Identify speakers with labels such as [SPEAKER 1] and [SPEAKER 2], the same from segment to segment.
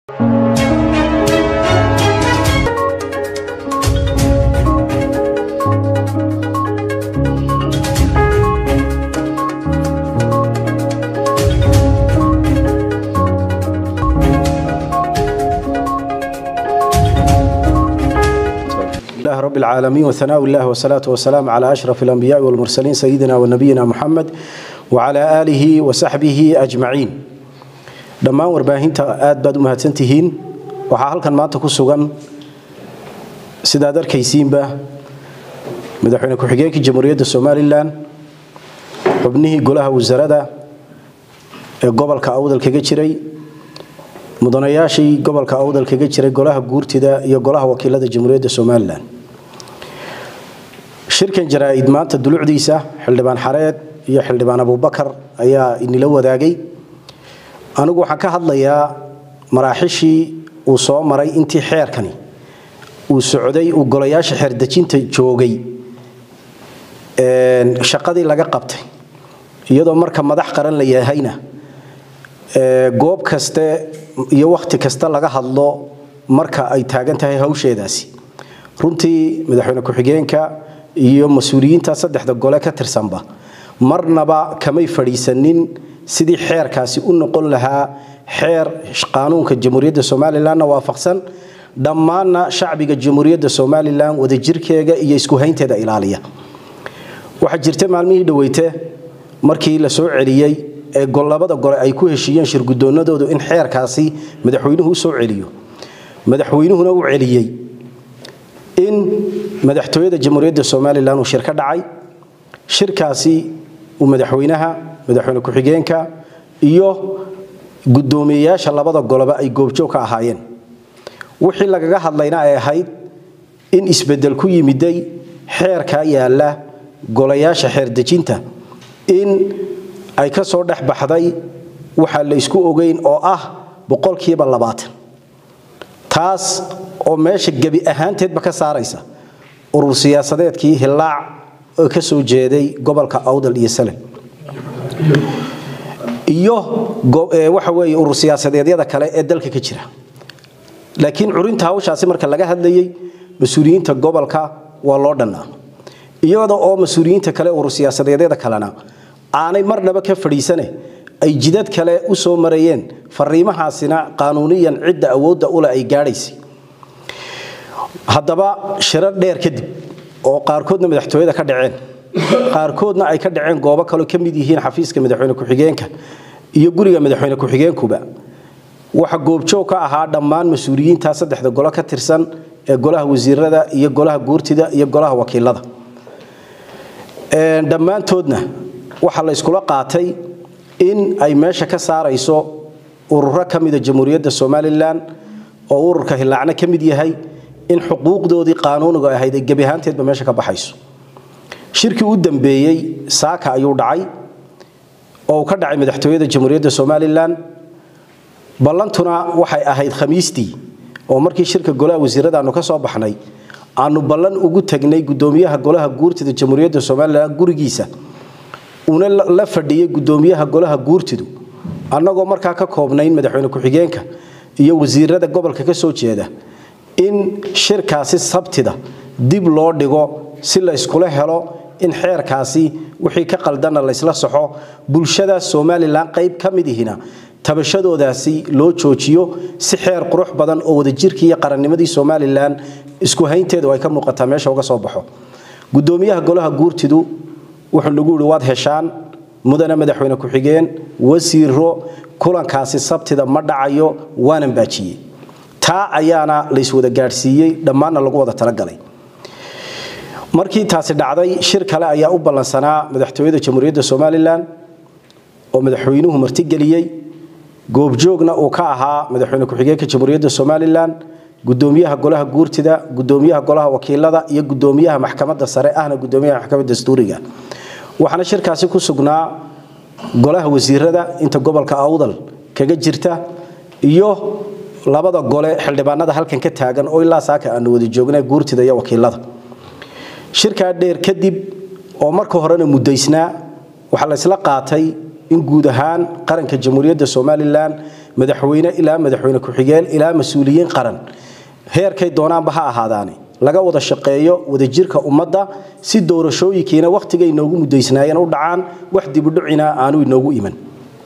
[SPEAKER 1] الله رب العالمين وثناء الله والصلاة والسلام على أشرف الأنبياء والمرسلين سيدنا ونبينا محمد وعلى آله وصحبه أجمعين dhammaan warbaahinta aad baad u mahadsantihiin waxaa halkan maanta ku sugan sidaad arkaysiinba madaxweyne ku-xigeenkii jamhuuriyadda somalilan xubnihii golaha wasarada ee gobolka awdal kaga jiray mudanayaashii gobolka awdal kaga jiray golaha guurtida iyo golaha wakiilada jamhuuriyadda somalilan shirkan jaraa-id maanta dulucdiisa xildhibaan xareed iyo xildhibaan abubakar ayaa inila wadaagay anigu waxaan ka hadlayaa maraaxishii uu soo maray intii xeerkani uu socday uu golayaasha xeerdejinta joogay shaqadii laga qabtay iyadoo marka madax qaran la yahayna goob kaste iyo wakhti kasta laga hadlo marka ay taagan tahay hawsheedaasi runtii madaxweyne ku-xigeenka iyo mas-uuliyiinta saddexda gole ka tirsanba marnaba kamay fadhiisanin sidii xeerkaasi u noqon lahaa xeer qaanuunka jamhuuriyadda somalilanna waafaqsan dhammaanna shacbiga jamhuuriyadda somalilan wadajirkeega iyo iskuhaynteeda ilaaliya waxaa jirta maalmihii dhaweyte markii la soo celiyey ee labada gole ay ku heshiiyeen shirgudoonadoodu in xeerkaasi madaxweynuhu u soo celiyo madaxweynuhuna u celiyey in madaxtooyada jamhuuriyadda somalilan uu shir ka dhacay shirkaasi uu madaxweynaha madaxweyne ku-xigeenka iyo gudoomiyeyaasha labada goloba ay goobjoog ka ahaayeen wixii lagaga hadlayna ay ahayd in isbedel ku yimiday xeerkaa yaala golayaasha xeerdejinta in ay ka soo dhex baxday waxaa la isku ogeyn oo ah boqolkiiba labaatan taas oo meesha gebi ahaanteedba ka saaraysa urur siyaasadeedkii hillaac oo ka soo jeeday gobolka awdal iyo salem iyo waxa weeye urur siyaasadeedyada kale ee dalka ka jira laakiin curinta hawshaasi marka laga hadlayay mas-uuliyiinta gobolka waa loo dhannaa iyada oo mas-uuliyiinta kale urur siyaasadeedyada kalena aanay marnaba ka fadhiisane ay jidad kale u soo marayeen fariimahaasina qaanuuniyan cidda awoodda ule ay gaadhaysay haddaba shirar dheer kadib oo qaarkoodna madaxtooyada ka dhaceen qaarkoodna ay ka dhaceen goobo kaleo ka mid yihiin xafiiska madaxweyne ku-xigeenka iyo guriga madaxweyne ku-xigeenkuba waxa goobjoog ka ahaa dhammaan mas-uuliyiinta saddexda golo ka tirsan ee golaha wasiirada iyo golaha guurtida iyo golaha wakiilada dhammaantoodna waxaa la iskula qaatay in ay meesha ka saarayso ururo ka mida jamhuuriyadda somalilan oo ururka hilaacna ka mid yahay in xuquuqdoodii qaanuuniga ahayd ay gebi ahaanteedba meesha ka baxayso shirkii u dambeeyey saaka ayuu dhacay oo uu ka dhacay madaxtooyada jamhuuriyadda somalilan ballantuna waxay ahayd khamiistii oo markii shirka golaha wasiirada aanu ka soo baxnay aanu ballan ugu tagnay gudoomiyaha golaha guurtida jamhuuriyadda somalilan gurigiisa una la fadhiyey gudoomiyaha golaha guurtidu annagoo markaa ka koobnayn madaxweyne ku-xigeenka iyo wasiirada gobolka ka soo jeeda in shirkaasi sabtida dib loo dhigo si la iskula helo in xeerkaasi wixii ka qaldana laysla soxo bulshada somalilan qayb ka midihina tabashadoodaasi loo joojiyo si xeer qurux badan oo wadajirkii iyo qarannimadii somalilan isku haynteedu ay ka muuqataa meesha uga soo baxo gudoomiyaha golaha guurtidu wuxuu nagu yihi waad heshaan mudane madaxweyne ku-xigeen wasiiro kulankaasi sabtida ma dhacayo waanan baajiyey taa ayaana layswada gaadhsiiyey dhammaanna lagu wada talagalay markii taasi dhacday shir kale ayaa u ballansanaa madaxtooyada jamhuuriyadda somalilan oo madaxweynuhu martigeliyey goobjoogna uu ka ahaa madaxweyne ku-xigeenka jamhuuriyadda somalilan gudoomiyaha golaha guurtida gudoomiyaha golaha wakiilada iyo gudoomiyaha maxkamadda sare ahna gudoomiyaha maxkamadda dastuuriga waxaana shirkaasi ku sugnaa golaha wasiirada inta gobolka awdal kaga jirta iyo labada gole xildhibaanada halkan ka taagan oo ilaa saaka aanu wada joognay guurtida iyo wakiilada shirkaa dheer kadib oo marka horena muddaysnaa waxaa la isla qaatay in guud ahaan qaranka jamhuuriyadda somalilan madaxweyne ilaa madaxweyne ku-xigeen ilaa mas-uuliyiin qaran heerkay doonaanba ha ahaadaane laga wada shaqeeyo wadajirka ummadda si doorashooyinkiina wakhtigay inoogu mudaysnaayeen u dhacaan wax dibudhucina aanu inoogu iman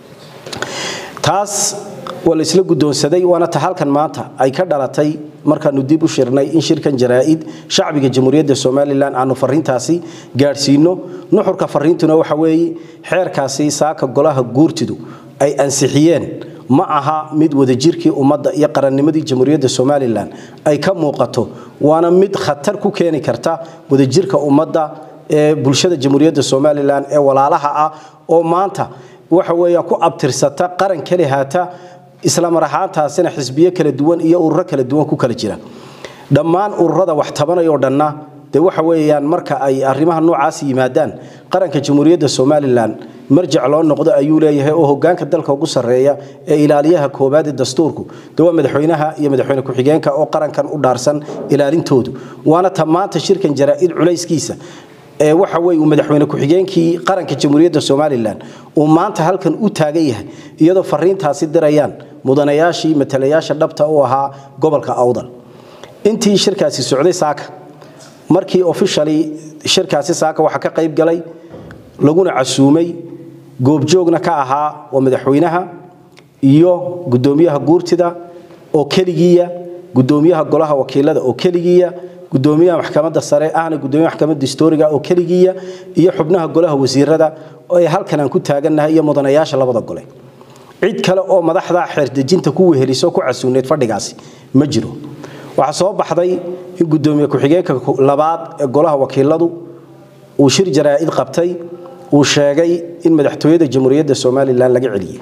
[SPEAKER 1] taas waa la isla guddoonsaday waana ta halkan maanta ay ka dhalatay markaanu dib u shirnay in shirkan jaraa'id shacbiga jamhuuriyadda somalilan aanu fariintaasi gaadhsiino nuxurka fariintuna waxa weeye xeerkaasi saaka golaha guurtidu ay ansixiyeen ma aha mid wadajirkii ummadda iyo qarannimadii jamhuuriyadda somalilan ay ka muuqato waana mid khatar ku keeni karta wadajirka ummadda ee bulshada jamhuuriyadda somalilan ee walaalaha ah oo maanta waxa weeyaan ku abtirsata qaran keli haata isla mar ahaantaasina xisbiyo kala duwan iyo ururo kala duwan ku kala jira dhammaan ururada wax tabanayoo dhanna dee waxa weeyaan marka ay arrimaha noocaas yimaadaan qaranka jamhuuriyadda somalilan marjac loo noqdo ayuu leeyahay oo hogaanka dalka ugu sarreeya ee ilaaliyaha koowaad ee dastuurku de waa madaxweynaha iyo madaxweyne ku-xigeenka oo qarankan u dhaarsan ilaalintoodu waana ta maanta shirkan jaraa'id culayskiisa ee waxa weeye uu madaxweyne ku-xigeenkii qaranka jamhuuriyadda somalilan uu maanta halkan u taagan yahay iyadoo fariintaasi dirayaan mudanayaashii matalayaasha dhabta u ahaa gobolka awdal intii shirkaasi socday saaka markii officially shirkaasi saaka waxaa ka qayb galay laguna casuumay goobjoogna ka ahaa waa madaxweynaha iyo gudoomiyaha guurtida oo keligiiya gudoomiyaha golaha wakiilada oo keligiiya gudoomiyaha maxkamadda sare ahna gudoomiyaha maxkamadda historiga oo keligiiya iyo xubnaha golaha wasiirada oo ay halkan aan ku taagannahay iyo mudanayaasha labada gole cid kale oo madaxda xeerdejinta ku weheliso ku casuuneed fadhigaasi ma jiro waxaa soo baxday in gudoomiye ku-xigeenka labaad ee golaha wakiiladu uu shir jaraa'id qabtay uu sheegay in madaxtooyada jamhuuriyadda somalilan laga celiyey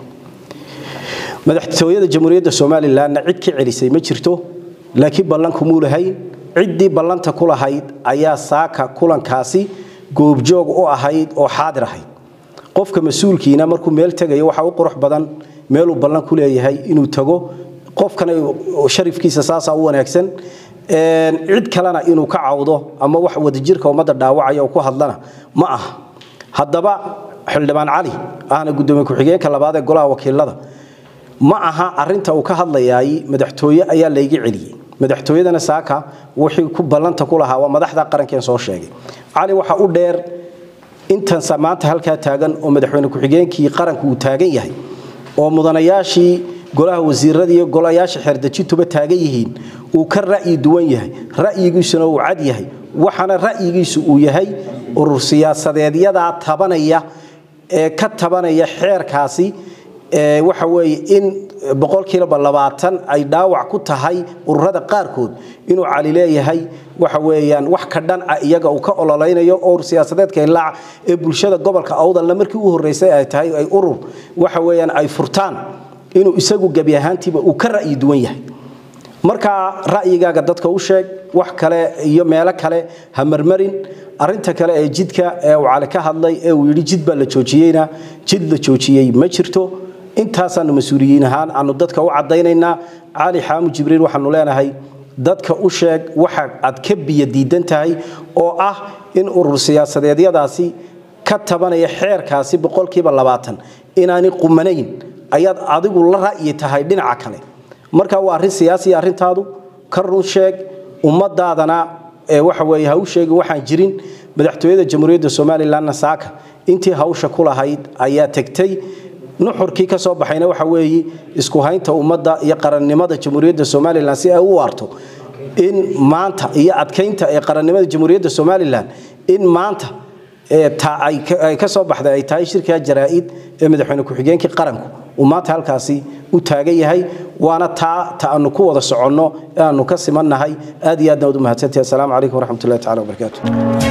[SPEAKER 1] madaxtooyada jamhuuriyadda somalilanna cid ka celisay ma jirto laakiin ballankumuu lahayn ciddii ballanta ku lahayd ayaa saaka kulankaasi goobjoog u ahayd oo xaadir ahayd qofka mas-uulkiina markuu meel tegayo waxaa u qurux badan meeluu ballan ku leeyahay inuu tago qofkana sharifkiisa saasaa u wanaagsan cid kalena inuu ka cawdo ama wax wadajirka ummadda dhaawacaya oo ku hadlana ma aha haddaba xildhibaan cali ahna gudoomiye ku-xigeenka labaad ee golaha wakiilada ma aha arinta uu ka hadlayaay madaxtooye ayaa layga celiyey madaxtooyadana saaka wixii ku ballanta ku lahaa waa madaxda qarankeen soo sheegay cali waxa u dheer intansa maanta halkaa taagan oo madaxweyne ku-xigeenkii qaranku uu taagan yahay oo mudanayaashii golaha wasiirada iyo golayaasha xeerdejintuba taagan yihiin uu ka ra'yi duwan yahay ra'yigiisuna uu cad yahay waxaana ra'yigiisu uu yahay urur siyaasadeedyadaa tabanaya ee ka tabanaya xeerkaasi waxa weeye in boqolkiiba labaatan ay dhaawac ku tahay ururada qaarkood inuu cali leeyahay waxa weeyaan wax ka dhanca iyaga uu ka ololeynayo oo siyaasadeedka ilaac ee bulshada gobolka awdalna markii u horreysay ay tahay ay urur waxa weeyaan ay furtaan inuu isagu gebi ahaantiiba uu ka ra'yi duwan yahay markaa ra'yigaaga dadka u sheeg wax kale iyo meelo kale ha marmarin arinta kale ee jidka ee uu cali ka hadlay ee uu yidhi jid baa la joojiyeyna jid la joojiyey ma jirto intaasaanu mas-uuliyiin ahaan aanu dadka u caddaynaynaa cali xaamu jibriil waxaanu leenahay dadka u sheeg waxa aad ka biyo diidan tahay oo ah in urur siyaasadeedyadaasi ka tabanaya xeerkaasi boqolkiiba labaatan inaanay qumanayn ayaad adigu la ra'yi tahay dhinaca kale marka waa arrin siyaasiya arrintaadu ka run sheeg ummadaadana waxa weeye ha u sheegin waxaan jirin madaxtooyada jamhuuriyadda somalilanna saaka intii hawsha ku lahayd ayaa tegtay nuxurkii ka soo baxayna waxa weeye isku haynta ummadda iyo qarannimada jamhuuriyadda somalilan si ay u waarto in maanta iyo adkaynta ee qarannimada jamhuuriyadda somalilan in maanta ay ka soo baxday ay tahay shirkaa jaraa'id ee madaxweyne ku-xigeenkii qaranku uu maanta halkaasi u taagan yahay waana taa ta aanu ku wada soconno ee aanu ka simannahay aad iyo aadna waad u mahadsantahi assalaamu calaykum waraxmatullahi tacala wabarakaatu